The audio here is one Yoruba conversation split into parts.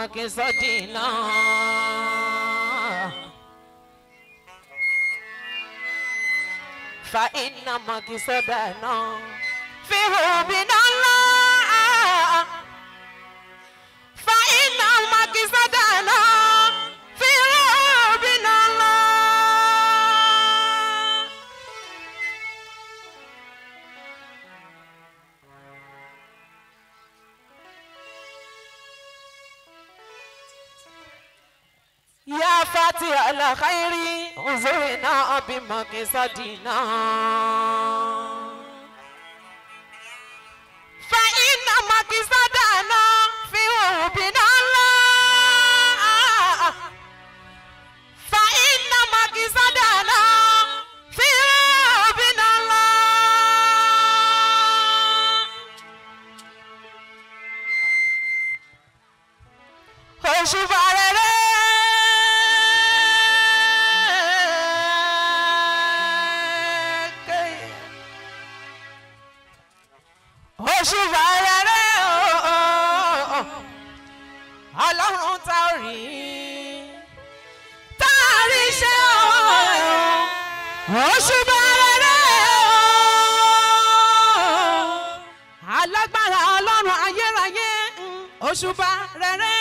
makisodina. Fa inna makisodana. Fi hubina Allah. Fa inna makisodana. Fi hubina Allah. يا فاتح الخير انظرنا بمقصدنا فإن مقصدنا في حبنا الله فإن مقصدنا في حبنا الله òṣùbà rere. òṣùbà rere o ọlọ́run tá ò rí tá a rí ṣe o òṣùbà rere o alágbára ọlọ́run ayérayé òṣùbà rere.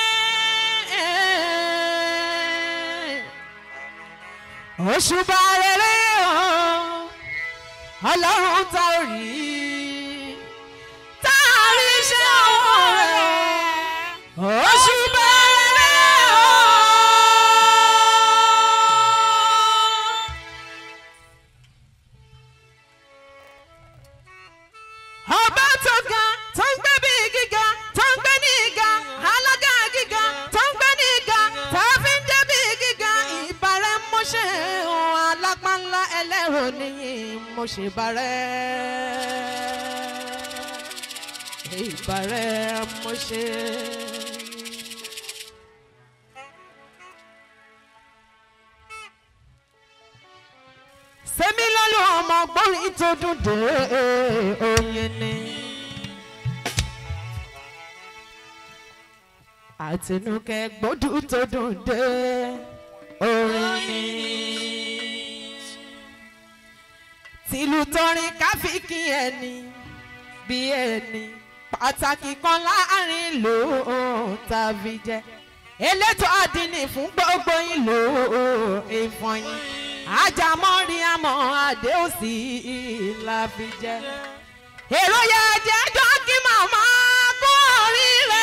òṣùbà rere o ọlọ́run tá ò rí tá a rí ṣe ọwọ́ rẹ̀ òṣùbà rere o. ọba tó ga tó ń gbé bí gíga tó ń gbé ní ìga alága gíga tó ń gbé ní ìga tá a fi ń jẹ́ bí gíga ìbàrẹ̀ mọ́ṣẹ́ ohun alápánlá ẹlẹ́rọ nìyí mo ṣe bàrẹ́ ìbàrẹ̀ mọ́ṣẹ́. sẹ́mi lọ́lọ́ ọmọ gbọ́rin tó dùn dé oyin ni. àtinúkẹ́ gbódù tó dùn dé orin ni. tìlù tọrin káfíkì ẹni bí ẹni pàtàkì kan láàrin ìlú tàbí jẹ elétò àdínì fún gbogbo ìlú ìfọyín ajámọ́rí àmọ́ adé òsì la fi jẹ. èrò yẹ jẹ́jọ́ kí màmá kú oríire.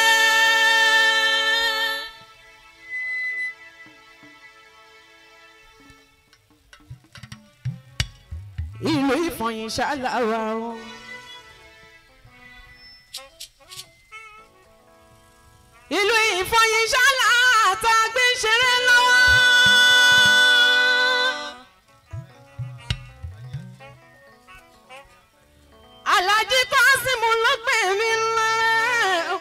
ìlú ìfọyín ṣáláwá o. ìlú ìfọyín ṣálá àtàgbé ṣeré lọ́wọ́. alájí kọ́símù ló pè mí lọ́rẹ́.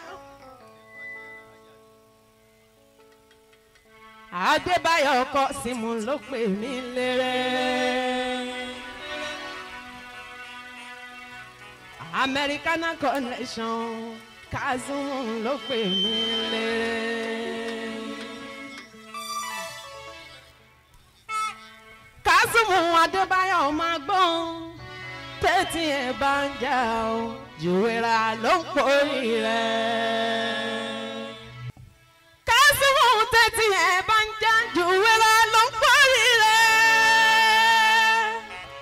adébáyọ̀ kọ́símù ló pè mí lẹ́rẹ́. americana connection kazeem ló pè mí lẹ́rẹ́. kazeem adébáyọ̀ máa gbọ́n tẹ́tí ẹ̀ bá ń jà ó jùwèrà ló ń pòrí rẹ̀. kásìmù tẹ́tí ẹ̀ bá ń jà jùwèrà ló ń pòrí rẹ̀.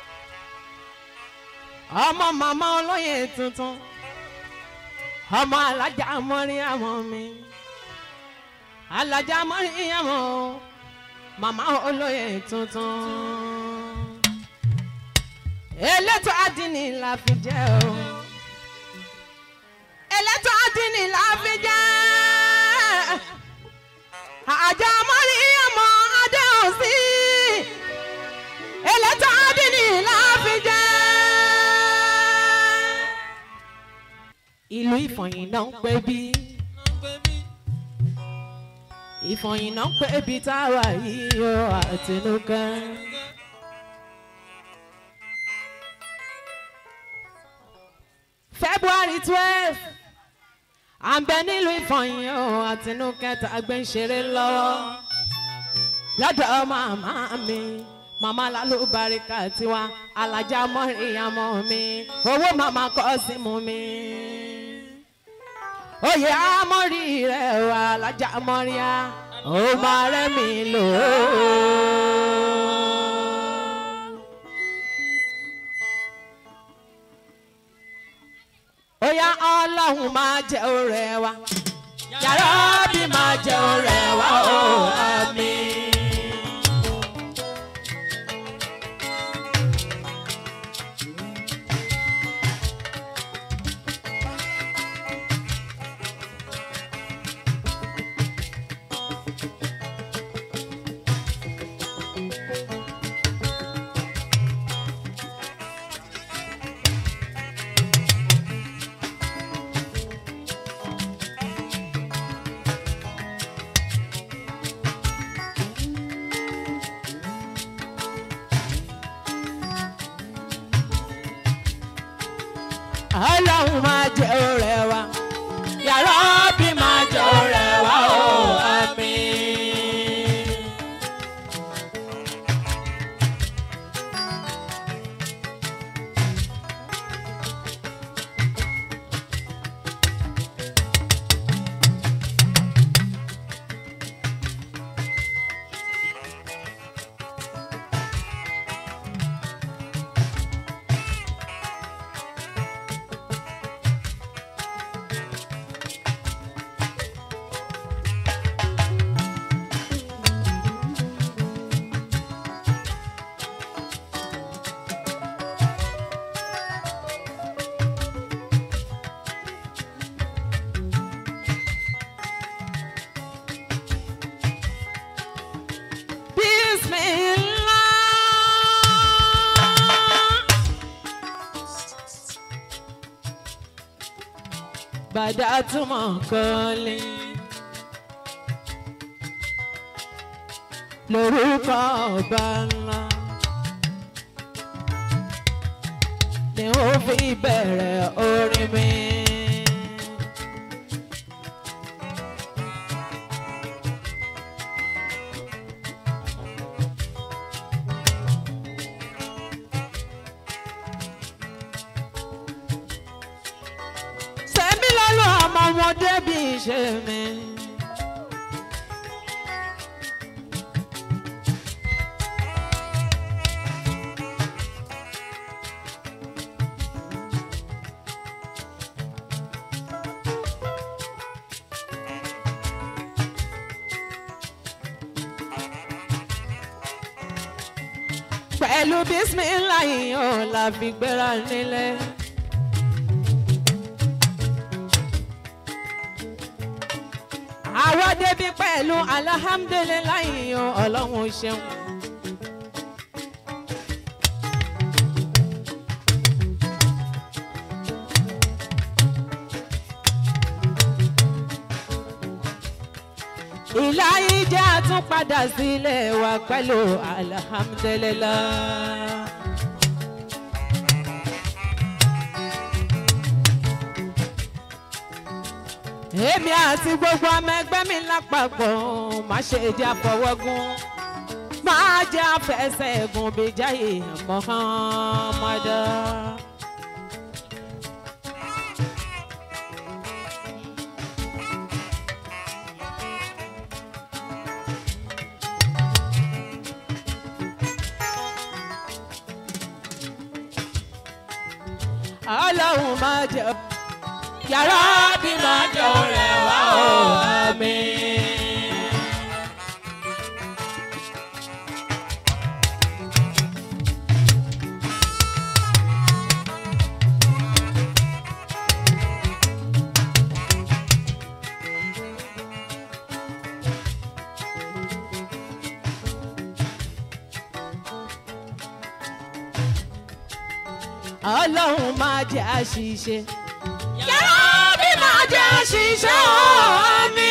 ọmọ màmá olóyè tuntun ọmọ alájà mọ́rí àwọn mi alájà mọ́rí àwọn màmá olóyè tuntun elétò àdínì la fi jẹ́ o elétò àdínì la fi jẹ́ àjà mọ́rí ọmọ adé òsì elétò àdínì la fi jẹ́. ìlú ìfọ̀yín náà ń pè bí ìfọ̀yín náà ń pè bí táwa yìí ó àtinúkẹ́. February twelve à ń bẹ nílùú ìfọyín o àtinúkẹta gbé ń ṣeré lọ́wọ́ lọ́dọ̀ màmá mi màmá lálùbáríkà tiwa alájà mọ́ríyàmọ́ mi owó màmá kọ́ sí mu mi. oyè amọ́rí rẹ̀ wà alájà mọ́ríyá ó máa rẹ́ mi lò ó. Oya ọlọ́run máa jẹ́ ọ̀rẹ́ wa. Yàrá bí máa jẹ́ ọ̀rẹ́ wa ó àmín. Ọlọ́run máa jẹ́ ọ̀rẹ́ wa. Yàrá bí máa jẹ́ ọ̀rẹ́ wa ó àmín. bàdá túmọ̀ kọ́lé. lórúkọ ọba ńlá ni ó fi bẹ̀rẹ̀ orin mi. sẹ́mi lọ́lọ́ ọmọ ọmọdé bí ṣe mi. pẹ̀lú bísímìláì ò la fi gbéra nílé. àwa débi pẹ̀lú alihamudulilayi o ọlọ́run ṣeun. ìláyé jẹ́ àtúnpadà sílé wa pẹ̀lú alihamudulilayi. èmi àti gbogbo ọmọ ẹgbẹ́ mi lápapọ̀ má ṣe jẹ́ àfọwọ́gún má jẹ́ àfẹsẹ̀ ẹ̀gùn bíi jáyé mọ́hánmọ́dá. ọlọ́run má jẹ́ yàrá bí máa jẹ́ ọ̀rẹ́ wa ó àmín. ọlọ́run máa jẹ́ àṣìṣe. yàrá bí máa jẹ́ àṣìṣe ó mi.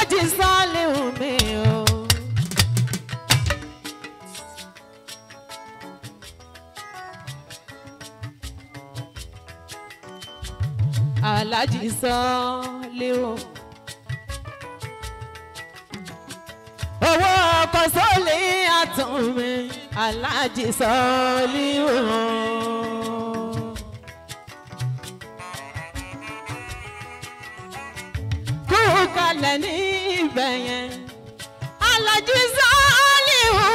alájí sọ́ọ́lìhù mi o. alájí sọ́ọ́lìhù. owó ọkọ̀ sọ́ọ̀lì àtún mi alájí sọ́ọ́lìhù. kú kalẹ̀ ní ibẹ̀ yẹn alájí sọ́ọ́lìhù.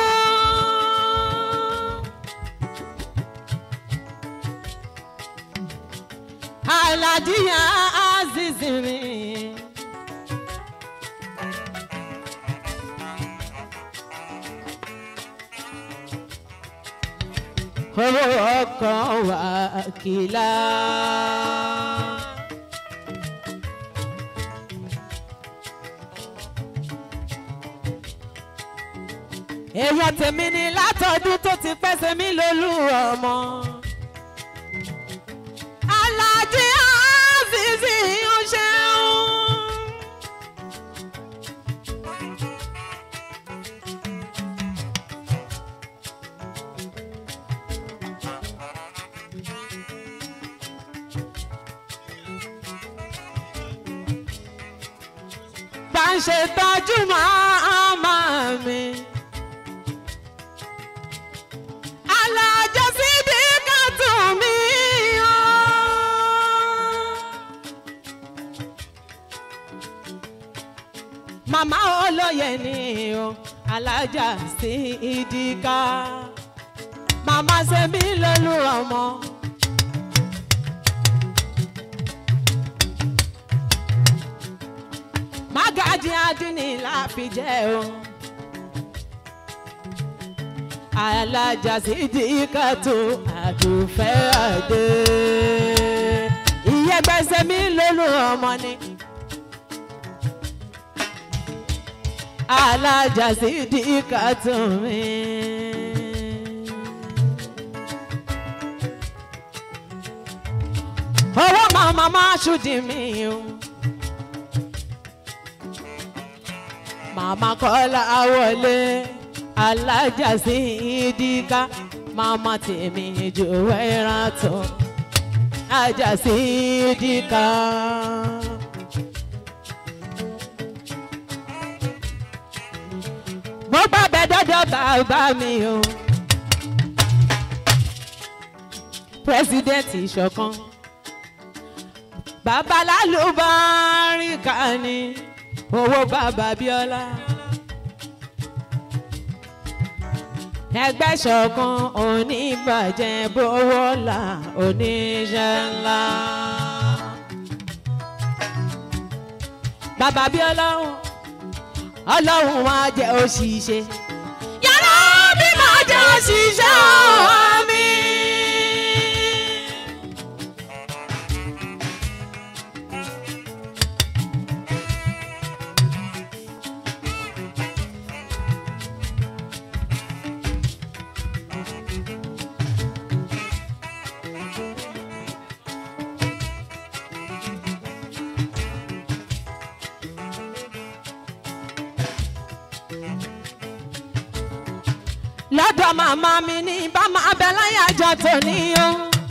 alájí azizi mi. owó ọkọ̀ wà kìlá. èèyàn tèmi ni látọdún tó ti pẹ́ sẹ́mi lólú ọmọ. alájí àzìzì ń ṣeun. bá ń ṣe tọ́jú màmá mi. alájọ síbi kan tún mí o. màmá olóye ni o alájà sí ìdíkà màmá ṣe mí lólú ọmọ. mágàjì adínì láfi jẹ́ o. alájà sídìíkà tó àdùfẹ́ àdé. ìyẹ́gbẹ́sẹ̀ mi lólu ọmọ ni. alájà sídìíkà tó mi. owó màmá máa ṣùdí mi o. màmá kọ́lá wọlé alájà sí ìdíkà màmá tèmi jù wẹ́ràn tó ajá sí ìdíkà. mo gbàgbé dọ́dọ̀ bàbá mi o pírẹsidẹ́ǹtì ìṣọ̀kan babalálùbáríkà ni owó bàbá bíọ́lá. ẹgbẹ́ ṣọ̀kan oníbàjẹ́ bówó là oníṣẹ́ ńlá. bàbá bíọ́lá ọlọ́run wá jẹ́ òṣìṣẹ́. yàrá bí máa jẹ́ òṣìṣẹ́ mi. lọ́dọ̀ màmá mi ní bá máa bẹ láyàjọ tòní o.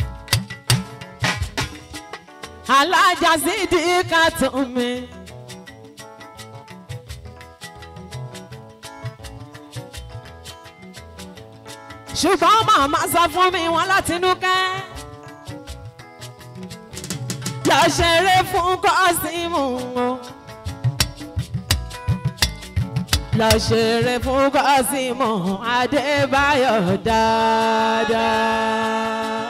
alájà sídìí ká tún mi. ṣùgbọ́n màmá sọ fún mi wọn láti inú kẹ́. lọ ṣeré fún kọ́símù o. lọ ṣeré fún kọ́símù adébáyọ̀ dáadáa.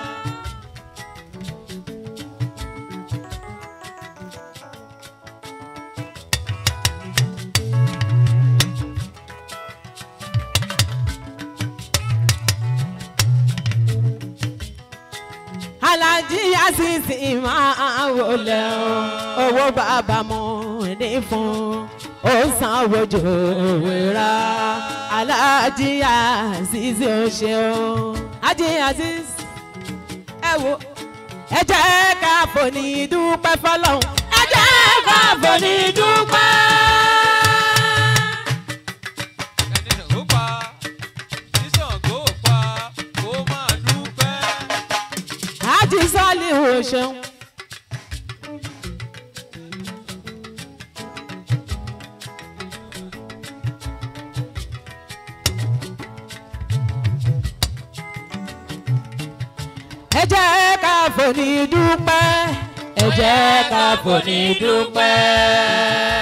alájí àṣìṣì máa wọlé o owó bàbá mo ní fún ó sanwó jòwèrà alájí àṣìṣì ó ṣe o ají àṣìṣì ẹ wo ẹ jẹ́ ká fòní dúpẹ́ fọlọ́hún ẹ jẹ́ ká fòní dúpẹ́. ṣeun. ẹ jẹ́ ká fòní dúpẹ́ ẹ jẹ́ ká fòní dúpẹ́.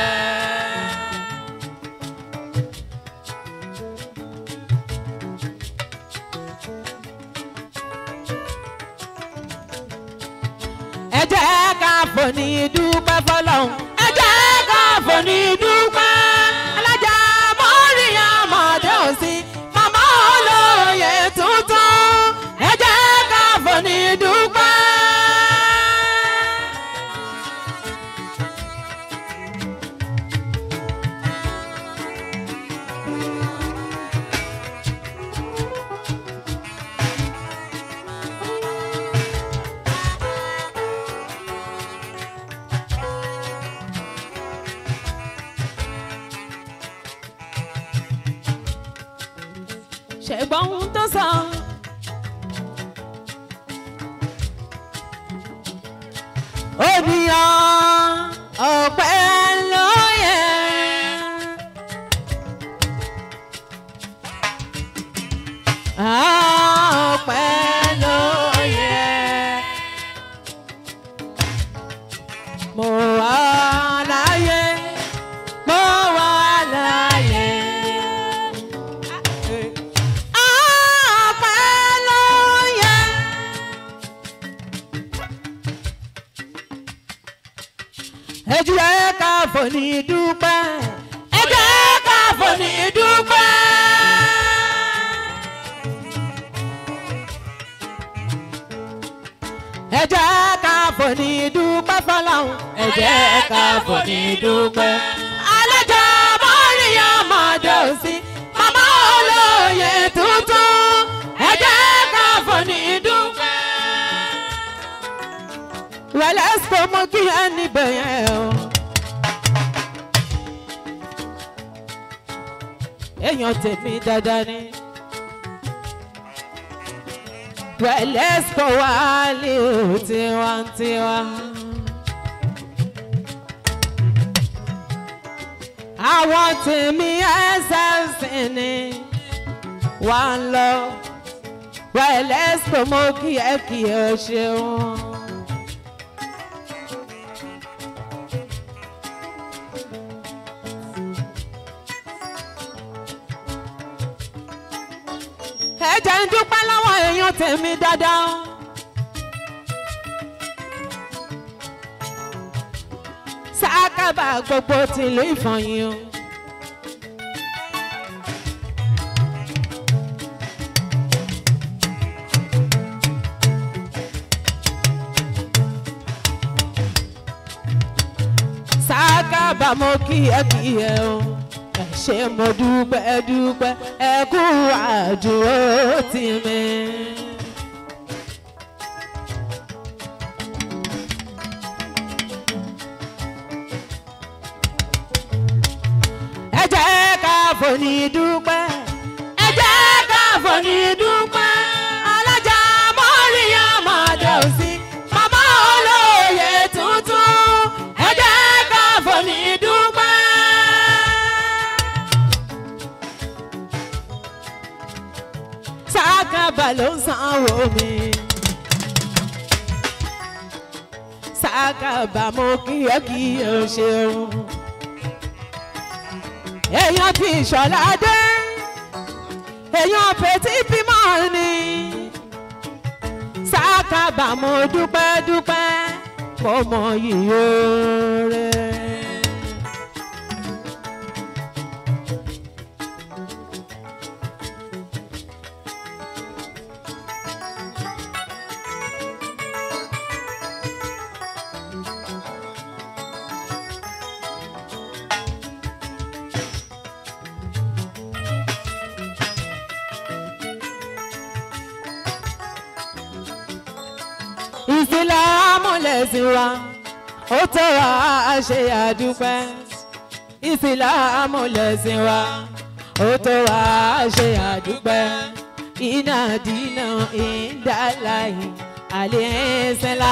ẹ jẹ́ ká fòní dúpẹ́ fọlọ́hún. ẹ jẹ́ ká fòní dúpẹ́. alájà mọ́ríyá mọ̀dé òsì màmá olóye tuntun. ẹ jẹ́ ká fòní dúpẹ́. ṣẹ̀gbọ́n ohun tó sọ. Ènìyàn ọ̀pẹ ló yẹ. Ọ̀pẹ ló yẹ. Mo wà láyé, mo wà láyé. Ọpẹ́ ló yẹ. Ẹ jẹ́ ká fòní dúpẹ́. Ẹ jẹ́ ká fòní dúpẹ́. Ẹ jẹ́ ká fòní dúpẹ́ fọlọ́hún. Ẹ jẹ́ ká fòní dúpẹ́. Àlejò mọ́ríyá mọ̀dé òsì. Màmá olóye tuntun. Ẹ jẹ́ ká fòní dúpẹ́. Wẹ̀lẹ́ sọ mọ́ kí ẹ níbẹ̀ yẹn o. Èèyàn tèmi dáadáa ni. Wẹ̀lẹ́ sọ wá lé o tiwantiwa. Àwọn tèmi ẹsẹ̀ ni wà ń lọ. Wẹ̀lẹ́ sọ mọ́ kí ẹ kí ẹ ṣeun. ẹ jẹ́ ń dúpẹ́ lọ́wọ́ èèyàn tèmi dáadáa. sákàbà gbogbo tìlú ìfọ̀yín o. sákàbà mo kí ẹ kí ẹ o ẹ ṣé mo dúpẹ́ dúpẹ́ ẹ kú àdúró tì mí. ẹ jẹ́ ká fòní dúpẹ́ ẹ jẹ́ ká fòní dúpẹ́ alájà mọ́ríyá mọ̀dé òsì màmá olóye tuntun ẹ jẹ́ ká fòní dúpẹ́. sákàbà ló ń sanwó mi. sákàbà mo kí ẹ kí ẹ ṣeun. èèyàn ti ìṣọ̀lá dé èèyàn pètí bímọ ni. sákàbà mo dúpẹ́ dúpẹ́ mo mọ yìí rẹ̀. ìsìlámù lẹ̀sìn wa ó tó wa ṣe àdúpẹ́ ìsìlámù lẹ̀sìn wa ó tó wa ṣe àdúpẹ́ iná dínà ìdáláyé àlẹ́sẹ̀lá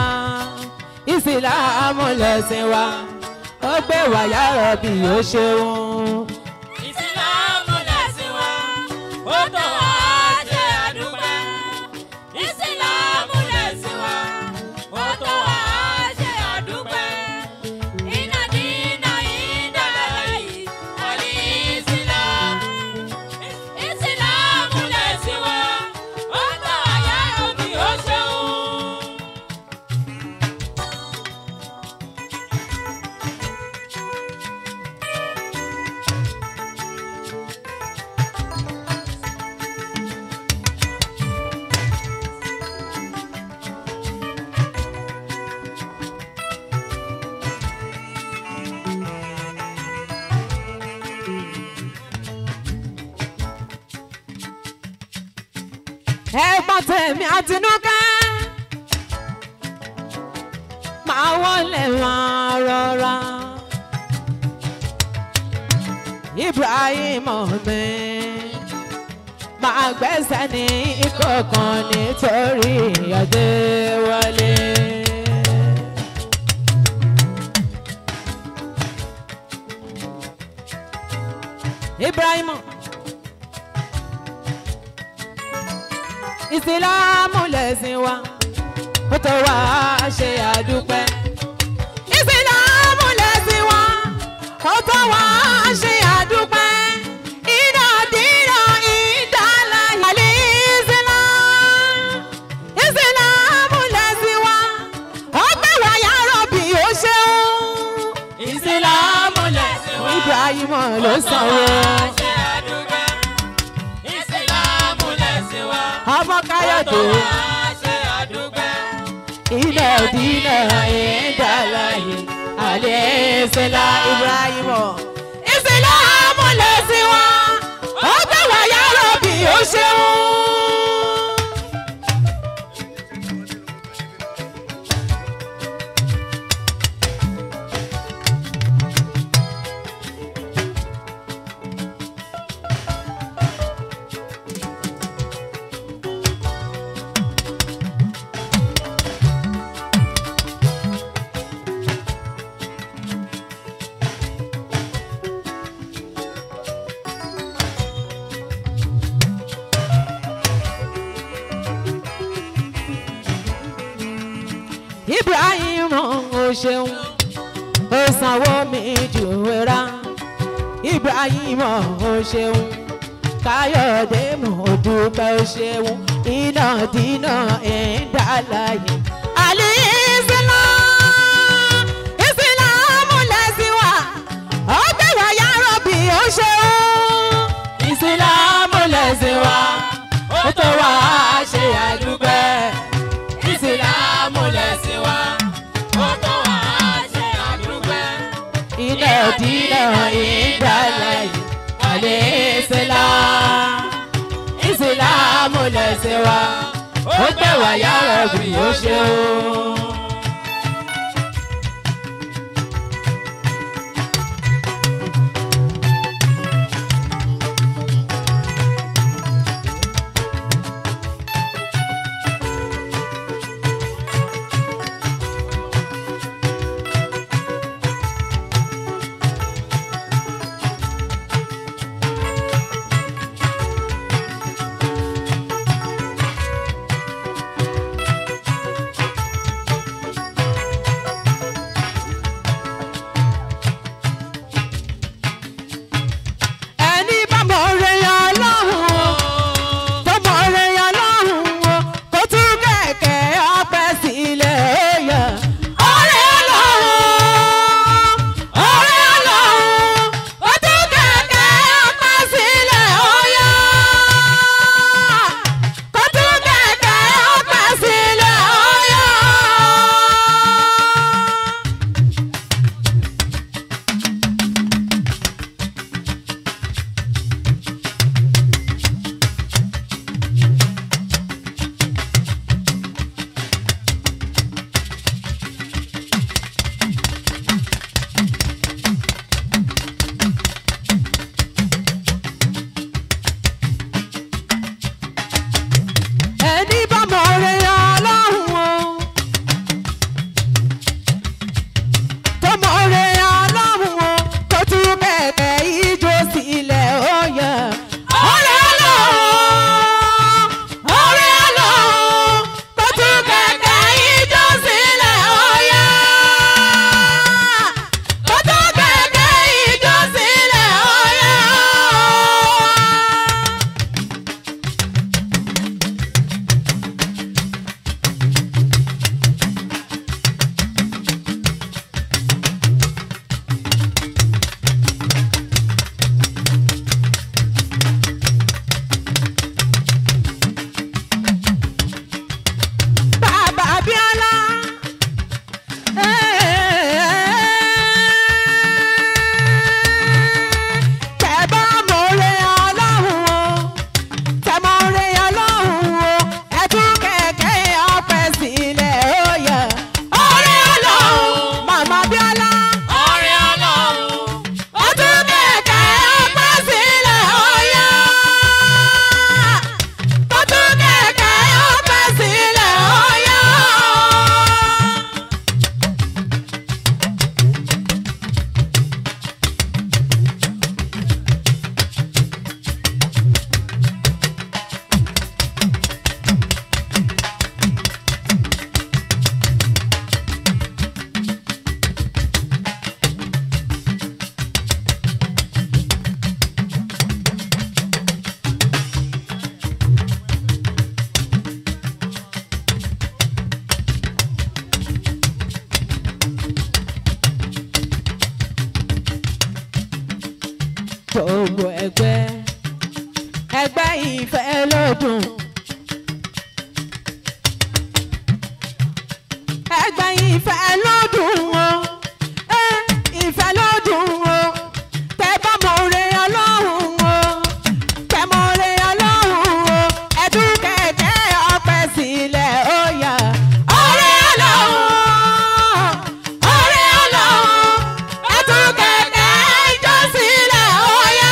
ìsìlámù lẹ̀sìn wa ó gbé wàyà rọ̀bì ó ṣeun. ìsìlámù lẹ̀sìn wa ó tó wá ṣe àdúpẹ́. ìsìlámù lẹ̀sìn wa ó tó wá ṣe àdúpẹ́. iná dínà ìdálẹ́ yìí àlè ìsìlámù. ìsìlámù lẹ̀sìn wa ó tó wá yára bí ó ṣeun. ẹ̀gbọ́n tèmi àtinúkẹ́ máa wọlé máa rọra Ibrahim mi máa gbẹ́sẹ̀ ní ìkọ̀kan nítorí Adéwálé. Ibrahim. ìsìlámù lẹ̀sìn wa ó tó wá ṣe àdúpẹ́. ìsìlámù lẹ̀sìn wa ó tó wá ṣe àdúpẹ́. iná dínà ìdálá ìyàlẹ́ ìsìlá. ìsìlámù lẹ̀sìn wa ó gbé wáyà rọ̀bì ó ṣeun. ìsìlámù lẹ̀sìn wa. Ibrahim ló sanwó. ṣe àdúgbò. ìsìlámù lẹ̀sìn wa. ọmọ káyọ̀dé. ṣe àdúgbò. iná dínà ìdálàyé alẹ́ ìṣẹ̀lá Ibrahim. ìsìlámù lẹ̀sìn wa ó gbé wáyà rọ̀bì ó ṣeun. Ibrahim ó ṣeun ó sanwó mi jù wẹ́rà Ibrahim ó ṣeun Káyọ̀dé mo dúpẹ́ ó ṣeun iná dínà ìdálàyé. Àlè ìsìlá ìsìlámù lẹ̀sìn wa ó gbé wáyà rọ̀bì ó ṣeun. Ìsìlámù lẹ̀sìn wa ó tó wá ṣe àdúgbẹ́. ìsìlámù lẹ̀sìn wa. ó tó wá ṣe àdúgbò. iná dínà ìdálàyé àlẹ́ ìsìlá ìsìlámù lẹ̀sìn wa ó gbé wáyà rọ̀bì ó ṣeun. kẹ̀kẹ́ ijó sílẹ̀ ó yẹ. orí ọlọ́run orí ọlọ́run kó tún kẹ̀kẹ́ ijó sílẹ̀ ó yẹ. kó tún kẹ̀kẹ́ ijó sílẹ̀ ó yẹ. Bàbá Abíọ́lá. Tẹ̀bá mọ̀ọ́rẹ́ ọlọ́run o, tẹ̀mọ̀ọ́rẹ́ ọlọ́run o, ẹ̀tún kẹ̀kẹ́ ọpẹ́ sílẹ̀ ó yẹ. Ọ̀rẹ́ ọlọ́run, Màmá Abíọ́lá. Ọ̀rẹ́ Ọlọ́run. Ẹ̀tún kẹ̀kẹ́ ọpẹ́ sílẹ̀ ó yẹ. Ẹ̀tún kẹ̀kẹ́ ọpẹ́ sílẹ̀ ó yẹ. gbogbo ẹgbẹ́ ẹgbẹ́ ìfẹ́ lọ́dún. ẹgbẹ́ ìfẹ́ lọ́dún o ẹ ìfẹ́ lọ́dún o tẹ bá mọ oore ọlọ́run o tẹ mọ oore ọlọ́run o ẹdún kẹ̀kẹ́ ọpẹ́ sílẹ̀ ó yá. oore ọlọ́run oore ọlọ́run ẹdún kẹ̀kẹ́ ìjọ sílẹ̀ ó yá.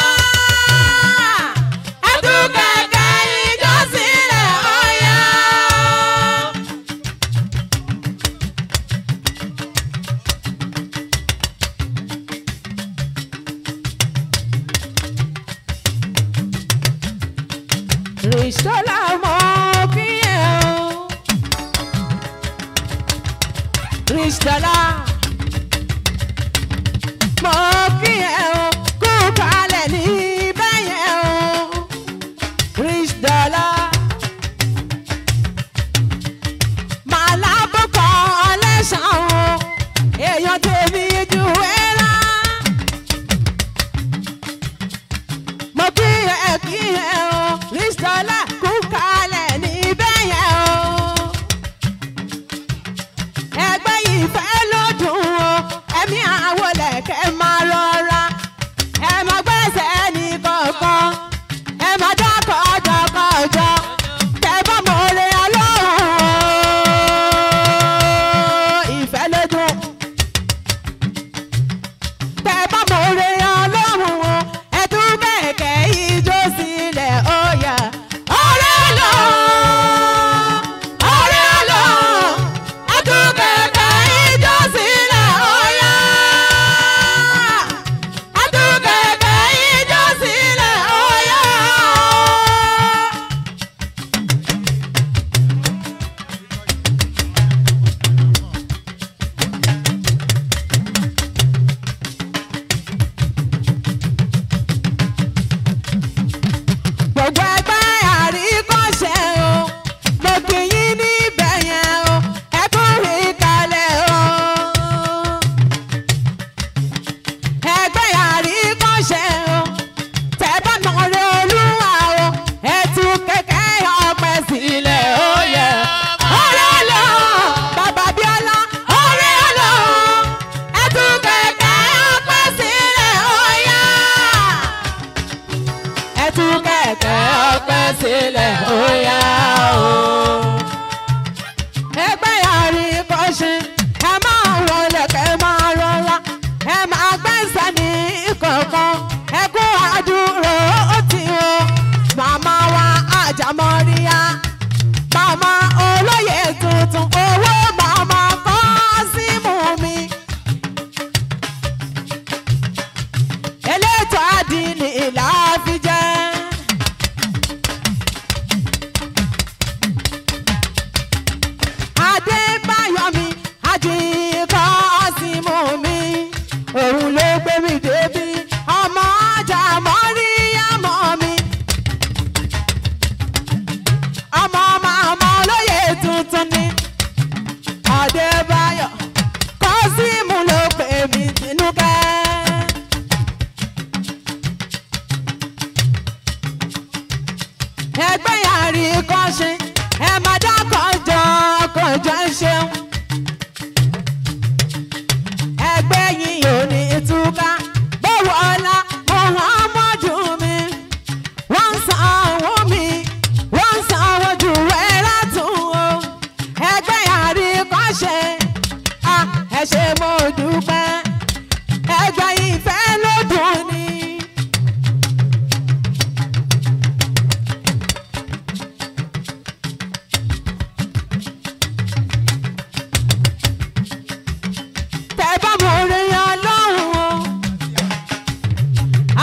ẹdún kẹ̀kẹ́ ìjọ sílẹ̀ ó yá. Rìsọ́lá mọ̀ kí ẹ o. Rìsọ́lá mọ̀ kí ẹ o. Kú kalẹ̀ ní bẹ́yẹn o. Rìsọ́lá màlá bọ́kọ̀ ọlẹ́sàn o. Èèyàn tèmi ju ẹ lá mo kí ẹ kí ẹ o rísítọ́lá kú kalẹ̀ níbẹ̀ yẹn o. ẹgbẹ́ ìfẹ́ ló dùn o ẹ̀mí àwọn lẹ̀kẹ́ máa rọra ẹ má gbẹ́sẹ̀ ní kankan ẹ má dákọ̀ ọjọ́kọ̀ọ́jọ́ tẹ bá mọ̀ ọ́rẹ́ ọlọ́run o ìfẹ́ ló dùn tẹ bá mọ oore ọlọ́run o ẹ tún kẹ̀kẹ́ ijó sílẹ̀ ó yá. ọ̀rẹ́ lọ ọ̀rẹ́ lọ ẹ tún kẹ̀kẹ́ ijó sílẹ̀ ó yá. ẹ tún kẹ̀kẹ́ ijó sílẹ̀ ó yá. gbogbo ẹgbẹ́ àríkọ́ṣe o mo kì í níbẹ̀ yẹn o ẹ tún rí kalẹ̀ o. ẹgbẹ́ àríkọ́ṣe o tẹ bá nà rẹ olúwa o ẹ tún kẹ̀kẹ́ ọpẹ́ sílẹ̀ ó yẹ. ọ̀rẹ́ lọ bàbá bíọ́lá ọ̀rẹ́ lọ ẹ tún kẹ̀kẹ́ ọpẹ́ sílẹ̀ ó yẹ ẹ tún kẹ̀kẹ́ ọpẹ́ sílẹ̀ ó yá o. ẹgbẹ́ yàrá ìkọ́ṣe ẹ máa wọlé kẹ́ máa rọra ẹ máa gbẹ́sẹ̀ ní kọ̀ọ̀kan ẹ kú àdúró ó ti o. màmá wa àjàmọ́ríyá màmá olóyè tuntun owó màmá kọ́ símù mi.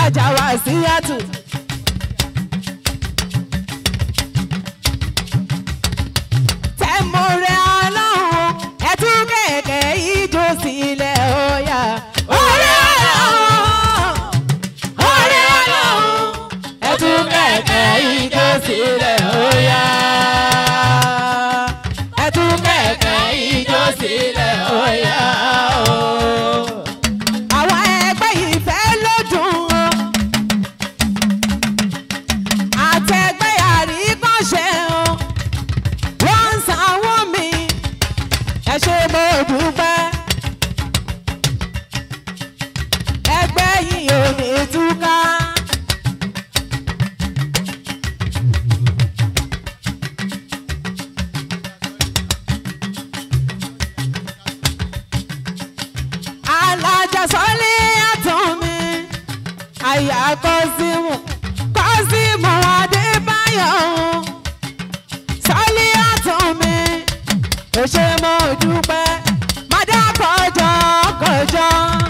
ajá wa sí yàtù. tẹ̀mọ̀rẹ́ ọlọ́run ẹ̀tú kẹ̀kẹ́ ijó sílẹ̀ ọ̀yà. ọ̀rẹ́ ọlọ́run ọ̀rẹ́ ọlọ́run ẹ̀tú kẹ̀kẹ́ ijó sílẹ̀ ọ̀yà. ẹ̀tú kẹ̀kẹ́ ijó sílẹ̀ ọ̀yà. àwọn ẹgbẹ́ ìfẹ́ ló dùn ọ́ àtẹgbẹ́ àríkànṣe ọ́ wọ́n ń sanwó mi ẹ ṣe mo dúpẹ́ ẹgbẹ́ yìí ò ní túká. alájàsọ́lé àtọ̀ mi àyà kọ́símù kọ́símù adébáyọ̀ sọ́lé àtọ̀ mi ò ṣe mo dúpẹ́ mádà kọjọ kọjọ.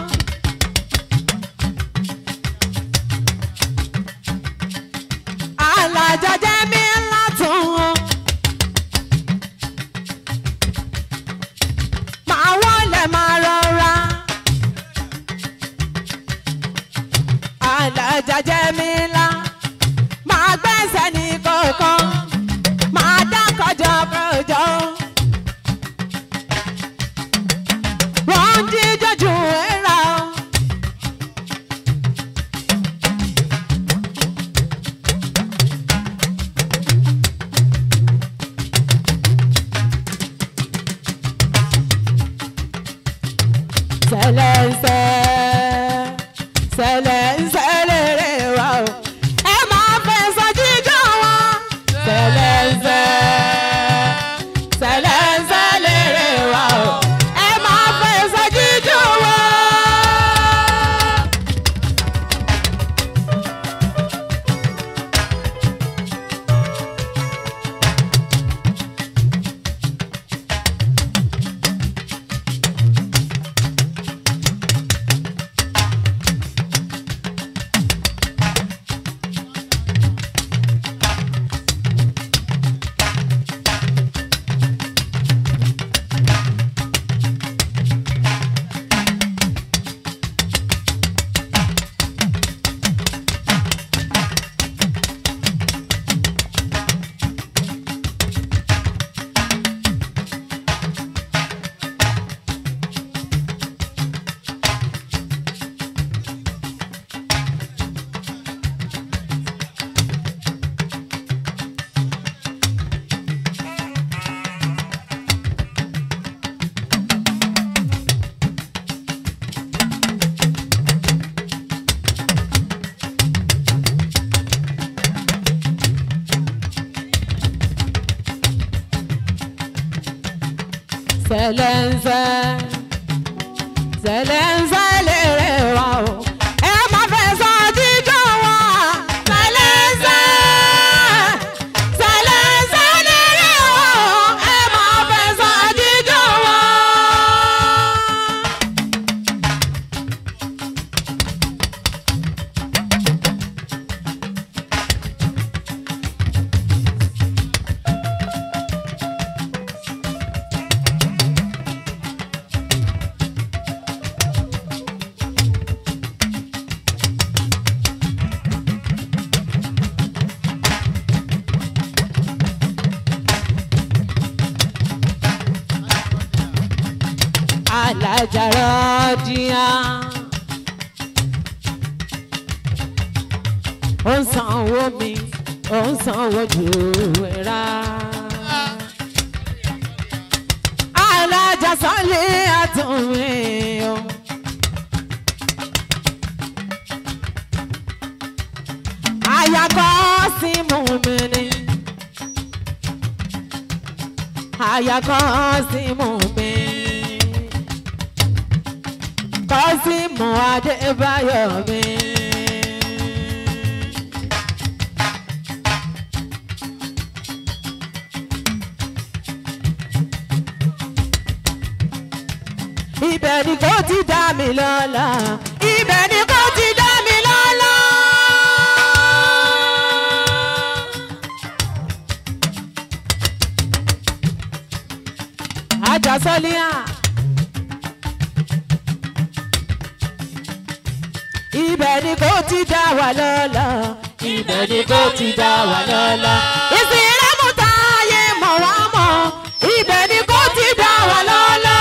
alájàjẹ́ mi látún wọn. máa wọlé máa rọra. alájàjẹ́ mi lá máa gbẹ́sẹ̀ ní kọ̀ọ̀kan máa dá kọjọ kọjọ. wọ́n ń jíjọ jù ẹ́ ra. sẹlẹsẹ sẹlẹsẹ lèrè wa o ẹ máa fẹsọ̀ jíjọ wọn. sẹlẹsẹ sẹlẹsẹ lèrè wa o ẹ máa fẹsọ̀ jíjọ wọn. sẹlẹnsẹ sẹlẹnsẹ lèrè wa o ẹ má fẹ́ sọ jíjọ wa sẹlẹnsẹ sẹlẹnsẹ lèrè wa o ẹ má fẹ́ sọ jíjọ wa. alájàrá díà. ó ń sanwó mi ó ń sanwó jù ẹ̀rá. alájà sọ́lé àtúnmí o. àyàkọ́ sí mú mi ni. àyàkọ́ sí mú mi kọ́símù adébáyọ̀ mi. ibẹ̀ ni kò ti dá mi lọ́lá ibẹ̀ ni kò ti dá mi lọ́lá. ibẹ̀ ni kò ti dá wa lọ́lá ibẹ̀ ni kò ti dá wa lọ́lá. ìsìnrẹ́mú táyé mọ̀ wá mọ̀ ibẹ̀ ni kò ti dá wa lọ́lá.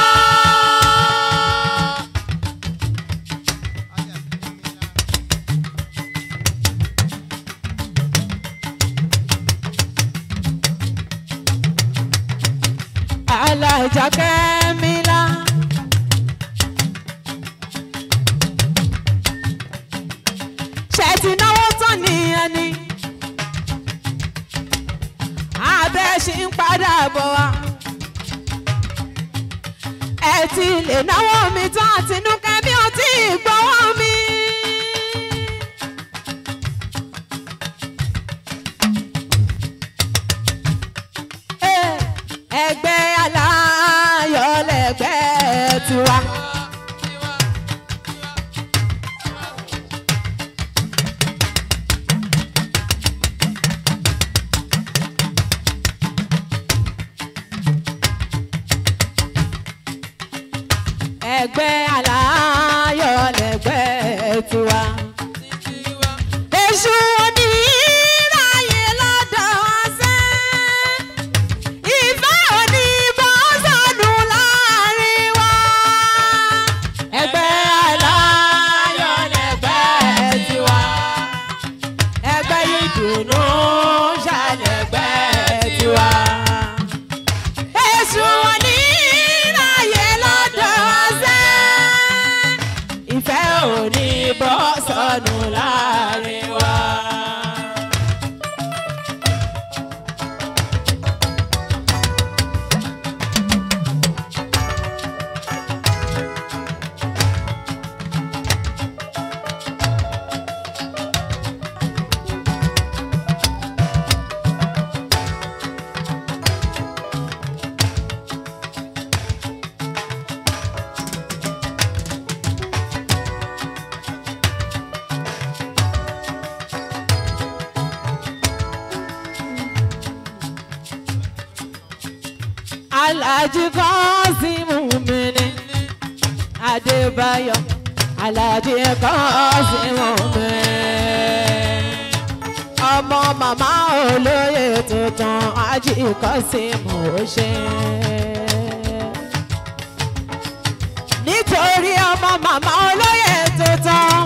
alájà kẹ́mílá. ṣe ti náwó tán nìyẹn ni abẹ́ ṣì ń padà bọ̀ wá. ẹ ti lè náwó mi tán àtinúkẹ́ bí o ti gbọ́wọ́ mi. Eh, ẹgbẹ́ aláyọ̀ lẹ́gbẹ́ tiwa. ẹgbẹ́ aláyọ̀ lẹ́gbẹ́ tiwa. èṣù oníráyè lọ́dọ̀ wá sẹ́. ìfẹ́ òní bọ́ sọnù láàrin wa. ẹgbẹ́ aláyọ̀ lẹ́gbẹ́ tiwa. ẹgbẹ́ ìdùnnú ṣàlẹ̀gbẹ́ tiwa. èṣù oníráyè lọ́dọ̀ wá sẹ́. ìfẹ́ òní bọ́ sọnù láàrin wa. Alhaji Kọ́símù mi ni Adébáyọ̀ Alhaji Kọ́símù mi. Ọmọ màmá olóyè tuntun Ají Kọ́símù ó ṣe. Nítorí ọmọ màmá olóyè tuntun.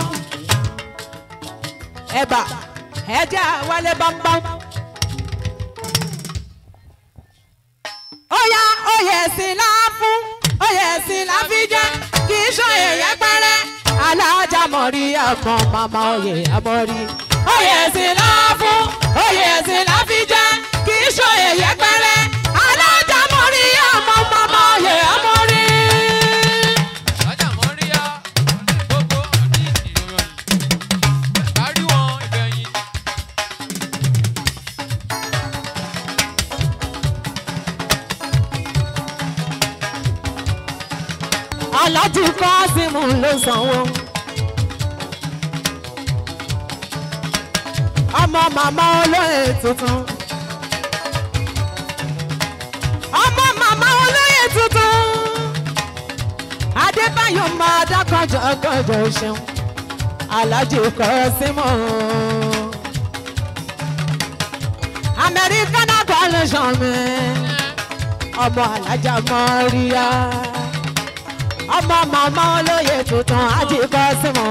Ẹ̀bà ẹja wálé bámbám. Óyá oyè sí la fún oyè sí la fi jẹ́ kì í ṣòye yẹpẹrẹ alájà mọ̀rí ọkàn màmá oyè àmọ́rí. Oyè sí la fún oyè sí la fi jẹ́ kì í ṣòye yẹpẹrẹ alájà mọ̀rí ọmọ màmá oyè àmọ́rí. Lọ́jà Mọ́ríyá, gbogbo ní ìròyìn. Kárí wọn ìgbẹ̀yìn. Aláàjì Kọ́símù ló sanwó. Ọmọ màmá olóyè tuntun. Ọmọ màmá olóyè tuntun. Adébáyọ̀ máa dákọ̀jọ́ kọjọ́ ṣeun. Aláàjì Kọ́símù. Americana coalition mi. Ọmọ alájà Mọ́ríyá ọmọ màmá olóyè tuntun àti Kọ́símù.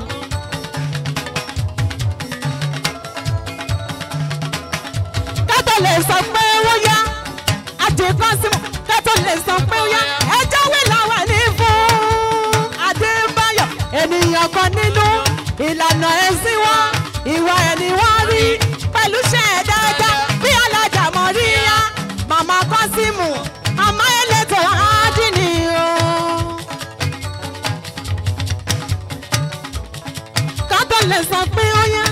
kátó lè sọ pé ó yá àti Kọ́símù kátó lè sọ pé ó yá ẹjọ́ wí làwọn ní fún Adébáyọ̀ ènìyàn kan nínú ìlànà ẹ̀sìn wọn ìwà ẹni wọ́n rí pẹ̀lú ṣẹ́ ẹ̀ dáadáa bí alájà mọ̀ rí yá màmá Kọ́símù màmá elétò ádìní o. kátó lè sọ pé ó yá.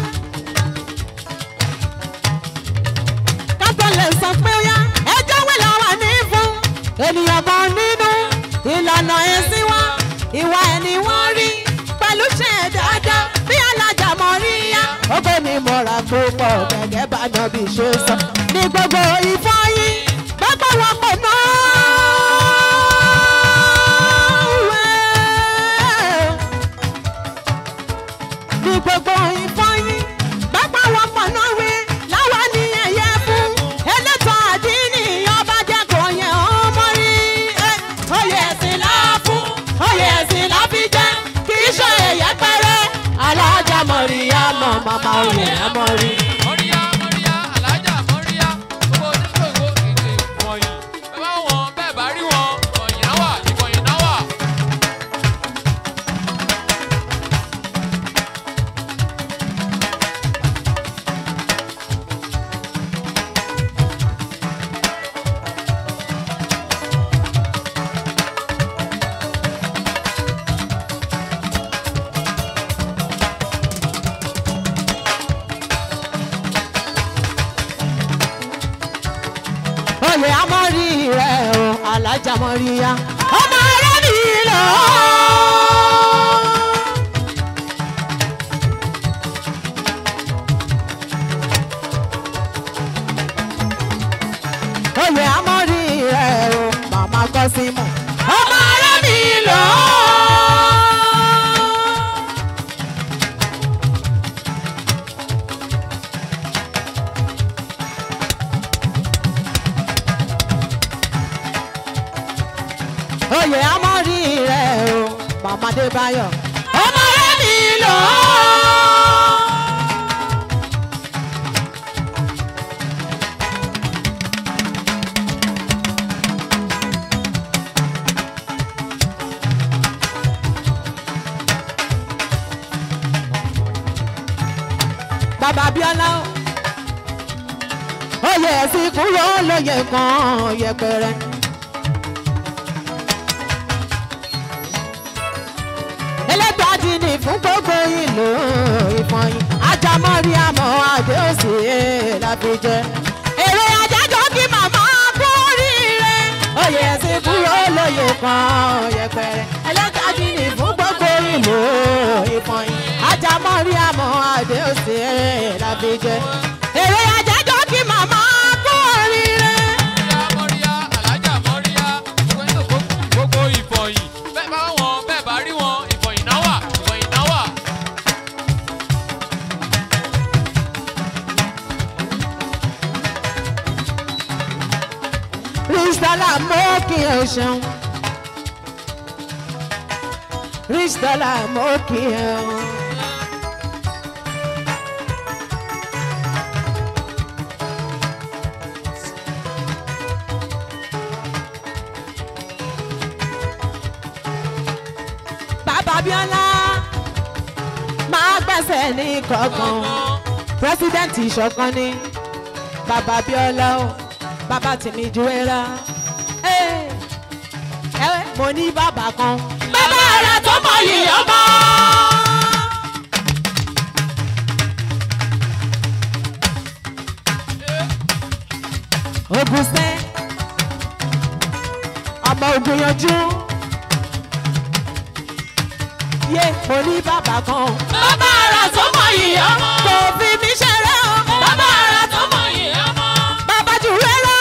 kátó lè sọ pé ó yá. ẹjọ́ wí làwọn ní fún ènìyàn kan nínú ìlànà ẹ̀sìn wọn ìwà ẹni wọ́n rí pẹ̀lú ṣe dáadáa bí alájà mọ̀ rí yá. ó gbé mi mọ̀ra púpọ̀ gẹ́gẹ́ bá nàbí ṣe sọ ní gbogbo ìfọyín gbogbo wọn pè náà. ní gbogbo ìfọyín bàbá wọn pọ̀ náà wí láwa ní ẹ̀yẹ fún elétò àdínní ọba jẹ́ kò yẹ ọmọ rí ẹ oyè ẹ̀sìn la fún oyè ẹ̀sìn la fi jẹ́ kì í ṣe ẹ̀yẹ pẹ́rẹ́ alájà mọ̀ríyá mọ̀ màmá oyè ẹ̀ mọ̀ rí. mọ́ríyá mọ́ríyá alájà mọ́ríyá gbogbo onígbògbò èdè wọ̀nyí bẹ́ẹ̀ bá wọn bẹ́ẹ̀ bá rí wọn ìkọ̀yìn náà wà ìkọ̀yìn náà wà. oyè amọ̀rí rẹ̀ o alájà mọ̀ríyá ọmọ rẹ̀ mi lọ. oyè amọ̀rí rẹ̀ o màmá kọ́símù ọmọ rẹ̀ mi lọ. oyè amọ̀rí rẹ̀ o màmá débáyọ̀ ọmọ rẹ̀ mi lọ. bàbá bíọ́lá oyè ẹ̀sìn kúrò lóye kan yẹpẹrẹ. ẹlẹ́gbàdì ni fún gbogbo ìlú ìfọyín ajámọ́rí àmọ́ adé òsì láfijẹ́. èrè ajájọ́ kí màmá kú oríire oyè ẹ̀sìn kúrò lóye kan yẹpẹrẹ. ẹlẹ́gbàdì ni fún gbogbo ìlú ìfọyín ajámọ́rí àmọ́ adé òsì láfijẹ́. èrè ajájọ́ kí màmá kú oríire. mọ́ríyá mọ́ríyá alájà mọ́ríyá gbogbo onígbògbò gbogbo ìkọ̀yìn bẹ́ẹ̀ bá wọn bẹ́ẹ̀ bá rí wọn ìkọ̀yìn náà wà ìkọ̀yìn náà wà. Rísítọ́lá mọ́ kí ẹ ṣeun. Rísítọ́lá mọ́ kí ẹ o. Bàbá Bíọ́lá máa gbẹ̀sẹ̀ ní kọ̀ọ̀kan pírẹsidẹ́ǹtì ìṣọ̀kan ni bàbá Bíọ́lá o bàbá tèmi ju ẹra ẹ ẹ mo ní bàbá kan bàbá rẹ tó mọ yìí ọmọ. ogun sẹ́ ọmọ ogun yanjú yé mo ní bàbá kan bàbá rẹ tó mọ yìí ọmọ. kò fi mí ṣeré o bàbá rẹ tó mọ yìí ọmọ. bàbá jù rẹ́rẹ́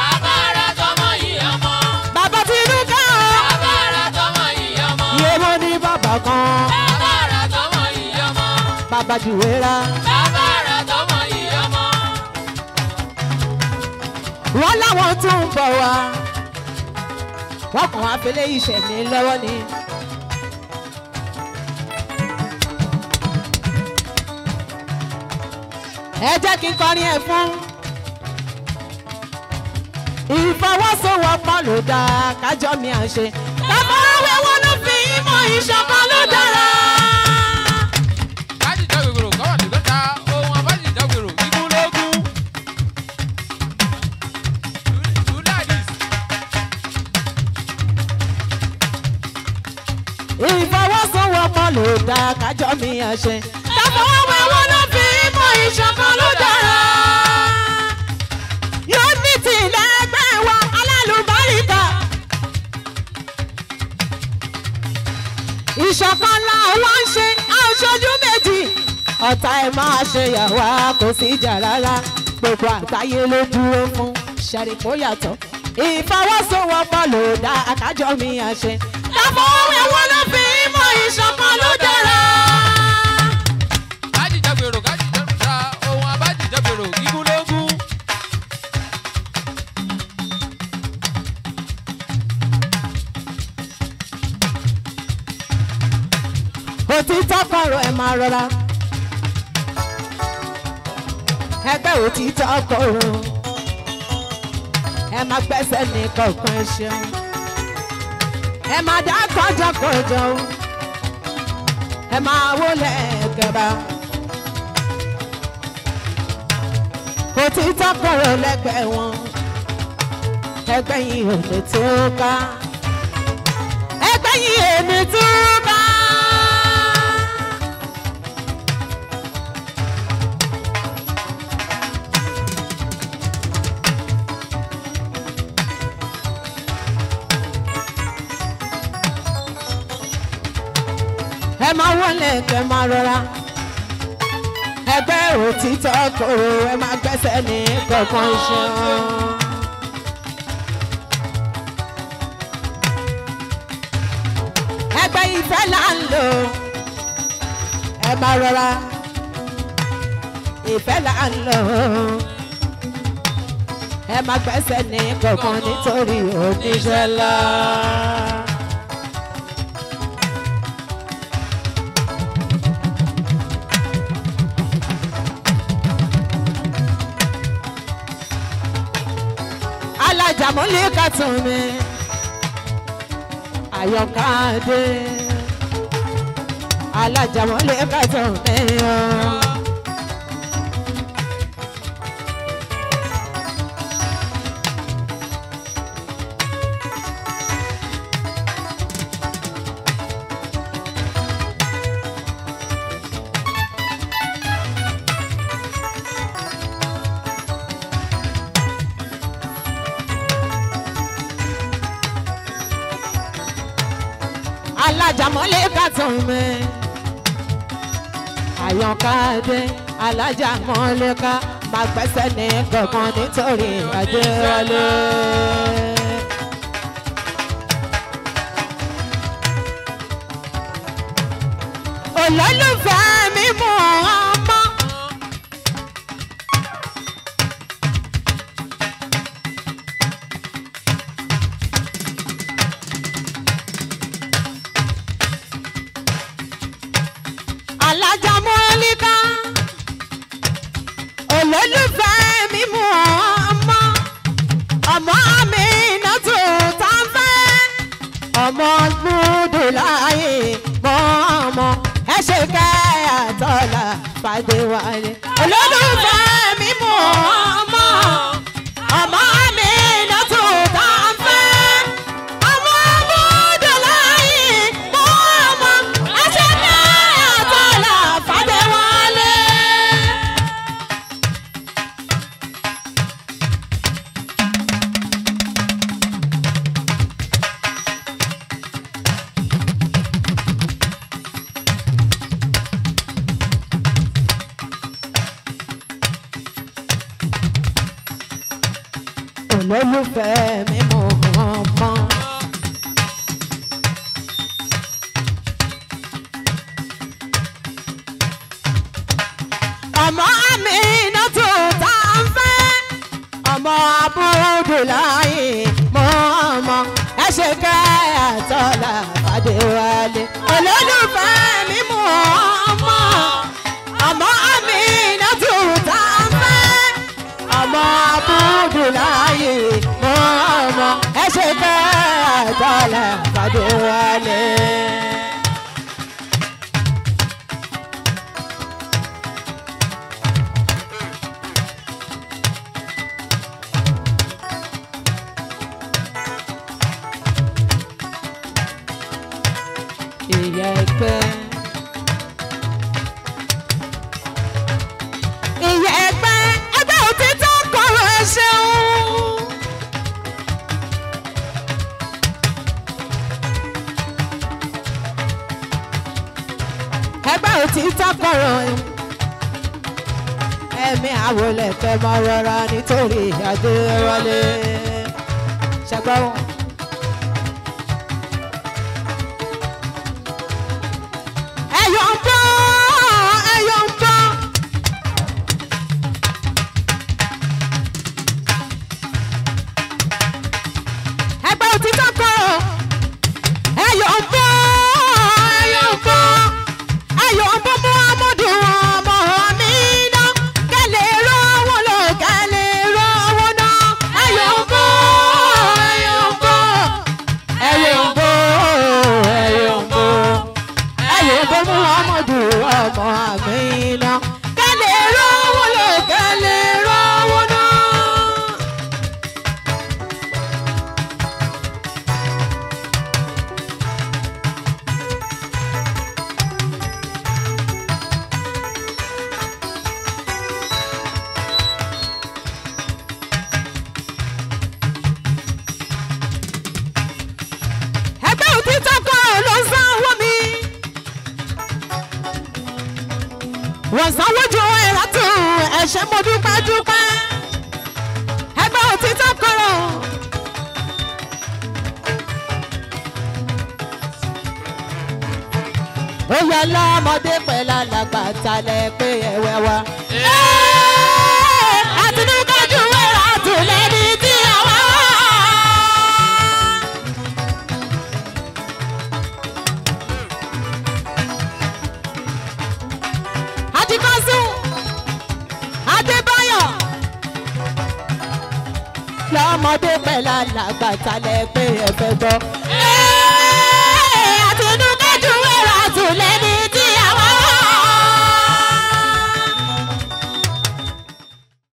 bàbá tinú ká o. yé mo ní bàbá kan bàbá jù rẹ́rẹ́. wọ́n láwọn tún ń bọ̀ wá wọ́n kàn wá fẹlẹ́ ìṣẹ̀mí lọ́wọ́ ni. ẹ jẹ́ kí n kọrin ẹ̀ fún. ìfọwọ́sowọ́pọ̀ ló dáa kájọ́ mi à ń ṣe. bàbá wẹ́wọ́ ló fi ìmọ̀ ìṣọ̀kan ló dára. káàdì jágbèrò kọ́wà ní lọ́ta ohun abájì jágbèrò igun lógún. do like this. ìfọwọ́sowọ́pọ̀ ló dáa kájọ́ mi à ń ṣe. bàbá wẹ́wọ́ ló fi ìmọ̀ ìṣọ̀kan ló dára. yóò ní tìlẹ̀ ẹgbẹ́ wa alálùbáríkà. ìṣọ̀kan làwọn ń ṣe aṣojú méjì ọ̀tá ẹ̀ máa ṣe yàwá kò sí ìjà rárá gbogbo àgbáyé ló dúró fún ṣàríkó yàtọ̀ ìfọwọ́sowọ́pọ̀ ló dá akájọ́ mi àṣẹ. káfọ́ ẹ̀wọ̀n ló fi mọ ìṣọ̀kan ló dára. rọra ẹgbẹ́ òtítọ́ kòrò ẹ máa gbẹ́sẹ̀ ní kọ̀ọ̀kan ṣeun ẹ máa dá kọjọkọjọ ẹ máa wọlé ẹgẹba òtítọ́ kòrò lẹ́gbẹ̀ẹ́ wọn ẹgbẹ́ yìí ò lè tó ká ẹgbẹ́ yìí ò lè tó ká. ẹ máa wọlé kẹ máa rọra ẹgbẹ́ òtítọ́ kòrò ẹ máa gbẹ́sẹ̀ ní kọ̀ọ̀kan ṣan. ẹgbẹ́ ìfẹ́ là ń lò ẹ máa rọra ìfẹ́ là ń lò ẹ máa gbẹ́sẹ̀ ní kọ̀ọ̀kan nítorí oníṣẹ́ ńlá. alájàmọ́lé kàtún mi àyọkàdé alájàmọ́lé kàtún mi o. alájàmọ́lé kàtún mi àyọkàdé alájàmọ́lé ká máa gbẹ́sẹ̀ ní kankan nítorí àjẹwọlé. olólùfẹ́ mi mú ọmọ. alájàmọ́líká olólùfẹ́ mi mú ọmọ ọmọ mi náà tó tá a fẹ́ ọmọ gbúdú láàyè mọ́ ọmọ ẹ ṣe kẹ́ àtọ́lá fàdé wálé olólùfẹ́ mi mú ọmọ ọmọ mi náà tó tá a fẹ́ ọmọ gbúdú láàyè mọ́ ọmọ ẹ ṣe kẹ́ àtọ́lá fàdé wálé. olólùfẹ́ mi mọ̀ ọmọ. ọmọ mi náà tó tá a ń fẹ́ ọmọ abúdó láàyè mọ́ ọmọ ẹ ṣe ká àtọ́lá fàdéwálé olólùfẹ́ mi mọ̀ ọmọ ọmọ mi náà tó tá a ń fẹ́ ọmọ abúdó láàyè mọ́ ọmọ ẹ ṣe ká àtọ́lá fàdéwálé. ìyá ẹgbẹ́. ìyá ẹgbẹ́ ẹgbẹ́ òtítọ́ kọ̀rọ̀ ẹ ṣeun. ẹgbẹ́ òtítọ́ kọ̀rọ̀ ẹ̀mí àwọlẹ̀ fẹ́ mọ́ rọra nítorí adéwọlé ṣẹgbọ́n. ẹyọ ń bọ́ ẹyọ ń bọ́. ẹgbẹ́ òtítọ́ kọ́ ẹyọ ń bọ́ ẹyọ ń bọ́ ẹyọ ń bọ́ mọ́ wọ́n sanwó ju owó ẹ̀ látò ẹ̀ṣẹ̀ mo dúpẹ́ dúpẹ́ ẹgbẹ́ òtítọ́ kọ̀rọ̀. ó yẹ lọ́mọdé pẹ̀lú alàgbà talẹ̀ pé ẹ̀wẹ̀ wa. àtinúkájú wẹ̀rẹ̀ àtúlẹ̀ ní tí àwa wà. àtikọ́sùn adébáyọ̀ lọ́mọdé pẹ̀lú alàgbà talẹ̀ pé ẹ̀fẹ̀ gbọ́.